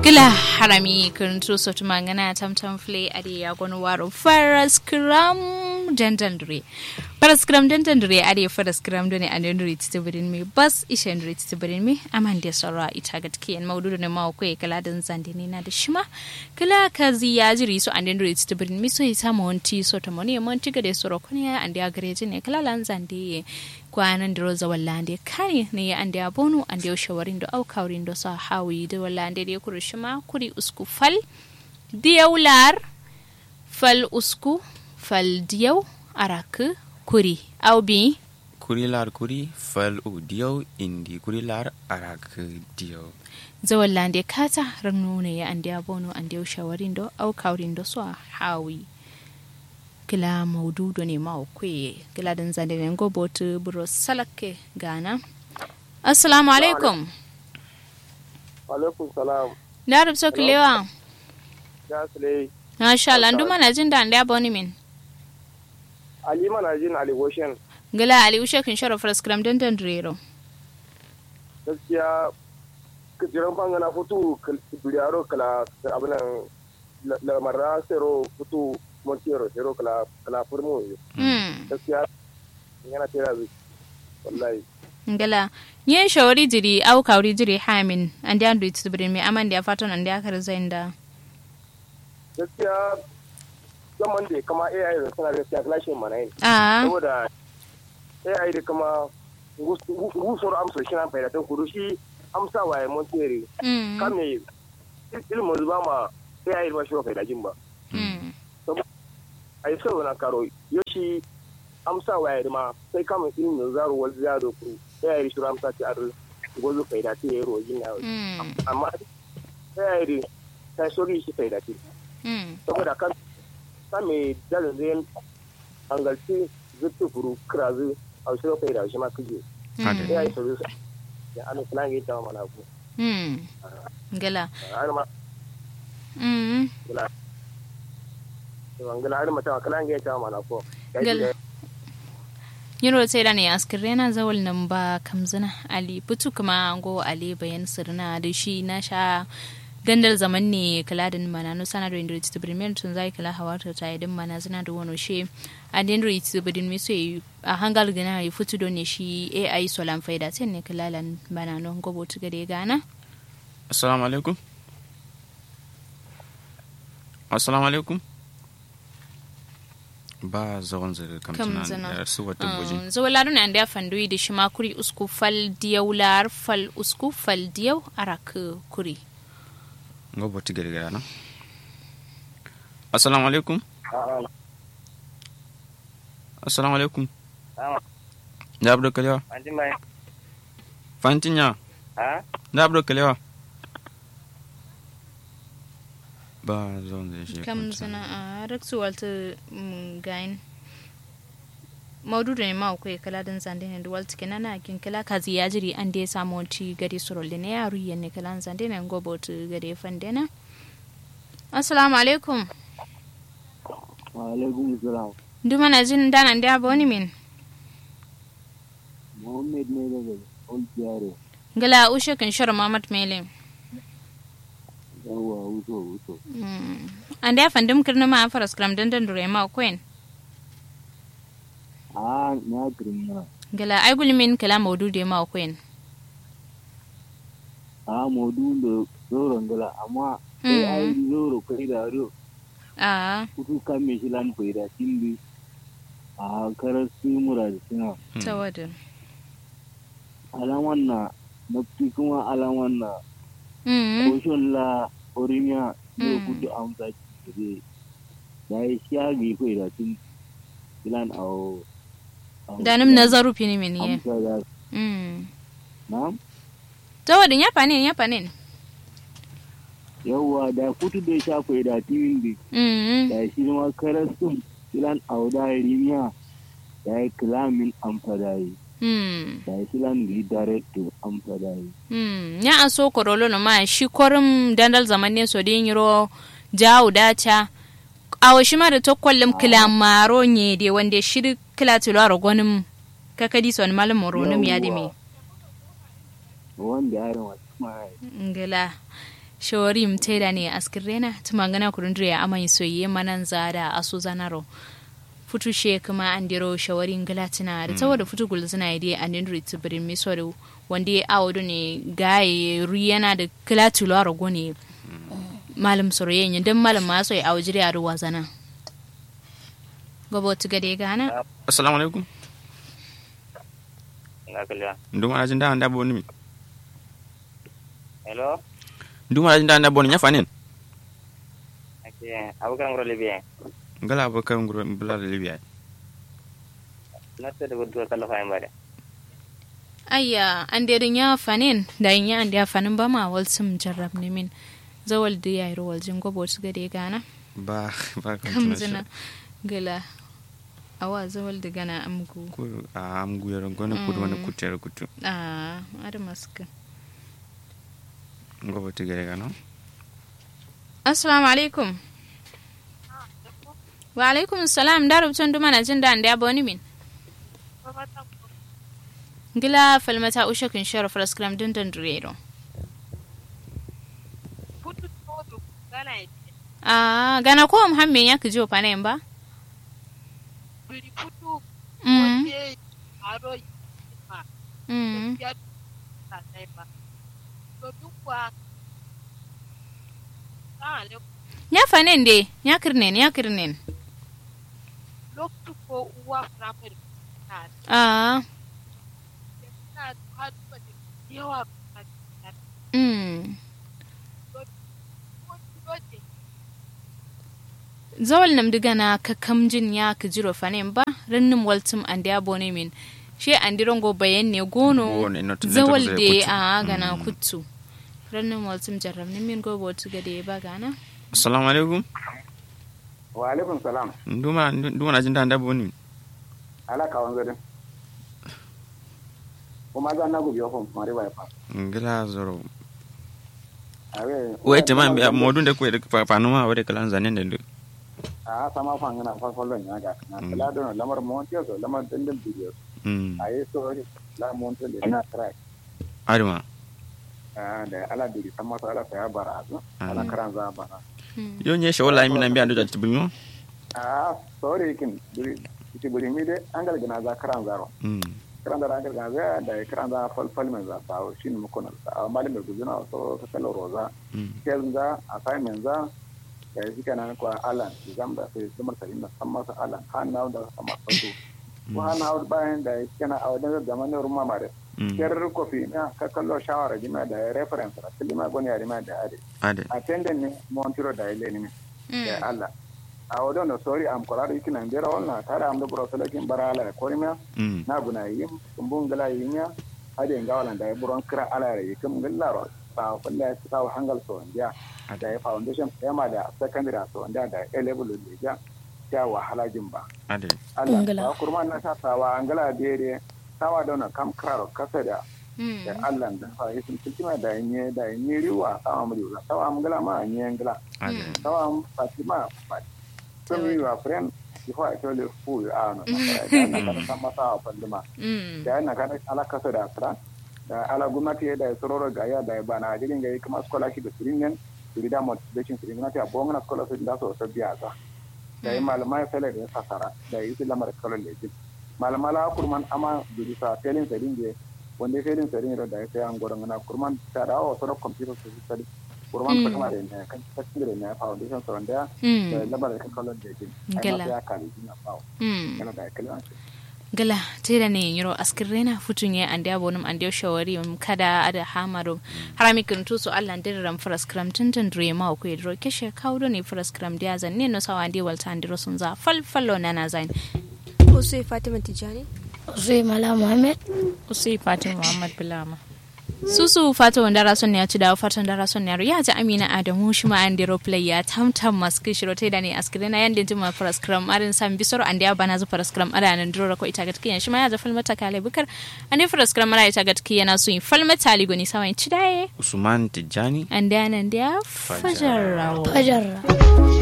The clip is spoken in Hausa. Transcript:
gila harami kuntu sotu mangana tam tam fle adi ya gonu waro faras kram dandandre faras kram dandandre adi faras kram done andandre titibirin mi bas ishandre titibirin mi amande sara ita gatkiyan maududu ne ma ko kala dan zande ne na da shima kala kazi ya jiri so andandre titibirin mi so isa monti so to moni monti gade soro kunya andi agreje ne kala lan zande kwanan da roza wallande kani ne ya ande abonu ande shawarin da au kaurin da sa hawi da wallande da kuri shima kuri usku fal diyau lar fal usku fal diyau arak kuri au bi kuri lar kuri fal u diyau indi kuri lar arak diyau zawallande kata rannu ne ya ande abonu ande shawarin da au kaurin da sa hawi kila maududo ne ma kwe kila dan zande ne go botu buro salake gana assalamu alaikum alaikum salam da rub so kilewa ya sule masha Allah ndu mana jin da nda boni min ali mana jin ali goshen gila ali ushe kin sharo fras kram dan dan rero gaskiya kijiran bangana futu duriyaro kala abinan lamarra sero futu montero sero kala kala furmo mm gaskiya yana tera zai wallahi gila yin shawari jiri au kauri jiri hamin andi andu itubrin mi amandi afaton andi akar zainda gaskiya zaman da kama AI da suna gaskiya clashin mana yin a saboda AI da kama gusur amsa shi na fayyadatan kudu shi amsa waye montere mm kame ilimin zuba ma AI ba shi ba fayyadajin ba mm a yi sau na karo yoshi amsa waye ma sai kama ilimin zaro wal zaro ku AI shi amsa ci adu gozo fayyadati ya yi rojin na mm amma AI ta sori shi fayyadati mm saboda kan same dalilin angalci zuttu furu kirazu a wasu kai da shi ma kuje Haka. ya yi sauri ya ana kula ga ita mana ku mm gila har ma mm kula to an gala har mata kula ga ita mana ku ya Gal- ji yiro sai da ne askirena zawal nan ba kamzina ali putu kuma go ali bayan sirna da shi na sha dandal zaman ne kala da mana no sana do indri to premier tun zai kala hawata ta idin mana zina da wono she a dendri to bidin mi so a hangal gina yi futu do ne shi ai solan faida sai ne kala lan mana no go botu gade gana assalamu alaikum assalamu alaikum ba zawon zai kamtuna Kamtuna. da su wata gwaji zo la ne anda fandoyi da shi ma kuri usku fal diyau lar fal usku fal diyau arak kuri ga boti gari gari na assalamu alaikum assalamu alaikum da abu da kalewa an ji mai fantin ya ha da abu da kalewa ba zawon zai shi kam zana a raksu walta gain maududu ne ma akwai kala dan zande ne da walta kenan na kin kala kazi ya jiri an da ya samu wanti gari surol ne ya ruye ne kala zande ne gobo tu gari fande na assalamu alaikum wa alaikum salam duma na jin danan da boni min muhammad ne daga old yaro gala ushe kan shar mamat mele yawa wuto wuto an da ya fandim kirna ma faras kram dan dan dure ma kwen a na girma gala ai gulmin kala maududu ma kwen a modu da zoron gala amma sai a yi zoro kai da ro a kutu kan me shi lan kai da tindi a karar su mura da suna tawadin alaman na na fi kuma alaman na mm koshin la orimiya ne Mm. kudu amsa kire da yi shagi kai da tun filan a danim nazaru fini min ye amsa da mm na tawadin ya fanin ya fanin yawwa da kutu da sha kai da tindi mm da shi ma karasun filan auda rimiya da ya kilamin amfadayi mm da ya filan gi director amfadayi mm ya an so korolo no ma shi korum dandal zaman ne so din yiro jawu dacha awo shi ma da to kollum kilamaro nye de wande shi kila tilo aro gonim kakadi son malam moronum ya de me wanda yaron wasu ma ngila shawari mteda ne askirena tumangana kurundure amai soyayye manan zada aso zanaro futu she kuma an diro shawarin galatina da tawa da futu gulzina ya dai an dindiri tsibirin miso da wanda ya awo ne gaye riyana da kilatulo a rago ne malam soroyen don malam maso ya awo jiri a ruwa zana gaba wata gade gana assalamu alaikum Nga kaliya. nduma na jinda anda boni mi Hello. nduma na jinda anda boni nyafa nen Ake abukan ngoro libya. ngala ba kan nguro bula da libya Na ta da gudu kala fa mbare. ayya an da ya fanin da yin ya an da fanin ba ma wal sum jarrab ne min zawal da ya yi rawal jin gaba wata gade gana ba ba kan kam tuna zina gala awa zawal da gana amgu ko a am guyar gona kudu wani kutere kutu a ada maska ngobo tigere gano assalamu alaikum wa alaikum salam da rubutun duma na jin da an da boni min gila falmata ushe kun shara fraskram din dan durero a gana ko muhammin ya kijo panen ba mm mm ya fanen de ya kirnen ya kirnen loktu ko uwa firamare na a na haɗuwa da yawa a mm cikin zawal nam diga na ka kamjin ya ka jiro fanen ba rannin waltum an da bone min she an dirongo bayan ne gono Gone, not- not zawal zai de kutu. a gana Mm. kuttu rannin waltum jarram ne min go botu ga de ba gana assalamu alaikum wa alaikum salam nduma nduma na jinda anda boni mi ala kawan zadin kuma za na gubi ofin mari ba fa ngala zoro awe wete ma mbi modun de ko de panuma wade kala zanen de a sama fan ngana fa follon ya ga na Mm. kala don lamar montiyo so lamar dindin bidiyo mm ayi so la montiyo le na track aduma Ah, da ala diri sama so ala saya bara azu ala Mm. karan za bara yo nye she wala mi na mbi ando jati binyo a sorry kin duri iti buri mi de angal gina za karan zaro mm karan zaro angal gina za da karan za fal fal men za ta shin mu kona sa amma da guzuna so so kala roza mm kel za assignment za da shi kana ko alan exam da sai zumar ta inda san masa alan han na da sama so ko han na bayan da shi kana a wajen zamanin rumma mare mm ker ko fi na ka kallo shawara jima da reference ra tilima goni ari ma da ade ade attendant ne montiro da ile ne da Allah a wadon da sorry am kolar yiki nan bera wannan tare am da bro salakin barala ko rimiya mm na guna yim kumbun gala yinya ade ngawalan da buron kira ala re yikum gallaro ba kulla ya sa hangal so ndia da ya foundation yama da secondary so ndia da A level da ja ya wahala jin ba ade Allah Ngala. ba kurma na sa sawa angala dere sawa da wannan kam kraro kasa da mm da Allah da fa yisun tiltima da nye da nye riwa sawa mu riwa sawa am gala ma nye ngala ade sawa am fatima fa sun yi wa friend before I tell you who you are no na kana sama sawa fallima mm da yana kana ala kasa da asra da ala gwamnati da ya sororo ga ya da ya bana jirin ga kuma scholarship da sirin nan siri da motivation siri gwamnati a bonga scholarship da so so biya za da yi malama ya fele da ya fasara da yi su lamar kalon da jin malama la kurman ama duri sa felin sarin je wanda felin sarin da ya sai an goron na kurman ta da wa soro computer su study kurman ta kuma da ne kan cikin da ne foundation so wanda da mm lamar kalon da jin ai Gala. ma ya kali jina bawo mm kana da kalon gala tera ne yiro askirrena futun ye ande abonum ande shawari um kada ada hamaro harami kun tuso Allah ndir ram faras kram tintin dre ma ko yidro keshe kawdo ne faras kram dia zan ne no sawa ande walta andiro sun za fal fallo nana zain Usai Fatima Tijani. Zai Mala Muhammad. usai fatin muhammad bilama susu fata wanda rason ya ci dawo fatan da rason ya ya ji amina adamu shi ma an dero play ya tamtam maski shiro te da ne askirina yanda jima faras kram arin sam bisoro an dia bana zu faras kram ara nan duro ko ita gatkiyan shi ma ya za falmata kale bukar an faras kram ara ita gatkiyan na su yin falmata ligoni sawan ci daye usman tijani an da nan dia fajar rawo Fajar.